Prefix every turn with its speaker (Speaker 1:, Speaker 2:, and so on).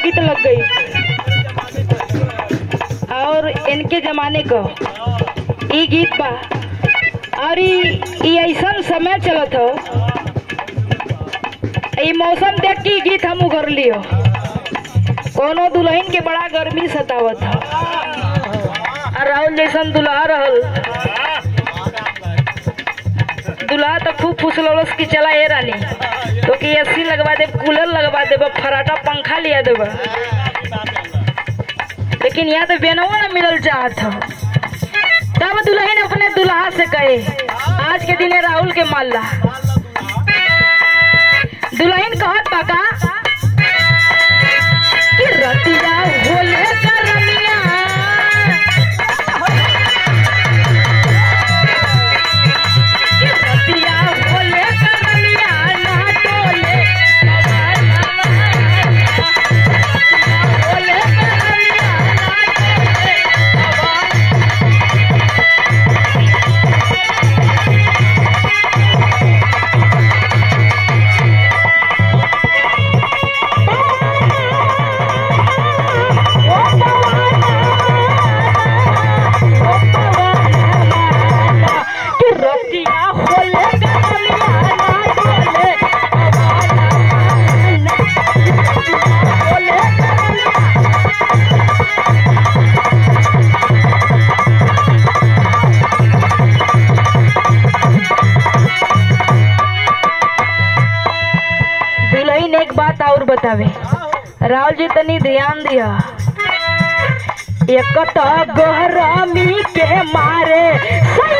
Speaker 1: गीत लग गई और इनके जमाने को ई गीत बा और ई ई ऐसन समय चलत हो ई मौसम देख के ई गीत हम उगर लियो कोनो दुल्हन के बड़ा गर्मी सतावत हो और राहुल जैसन दुल्हा रहल दुल्हा तो खूब फुसलौलस की चला ए रानी तो कि एसी लगवा दे कूलर लगवा दे फराटा पंखा लिया देबा लेकिन यहाँ तो बेनवा ना मिलल चाहत हो तब दुल्हन अपने दुल्हा से कहे आज के दिने राहुल के माल्ला दुल्हन कहत बाका कि रतिया होले करमिया कि रतिया होले करमिया ना डोले होले करमिया ना डोले कि रतिया होले करमिया ना डोले होले करमिया दुल्हन एक बात और बतावे राहुल जी तनी ध्यान दिया एक तो गहरामी के मारे सैया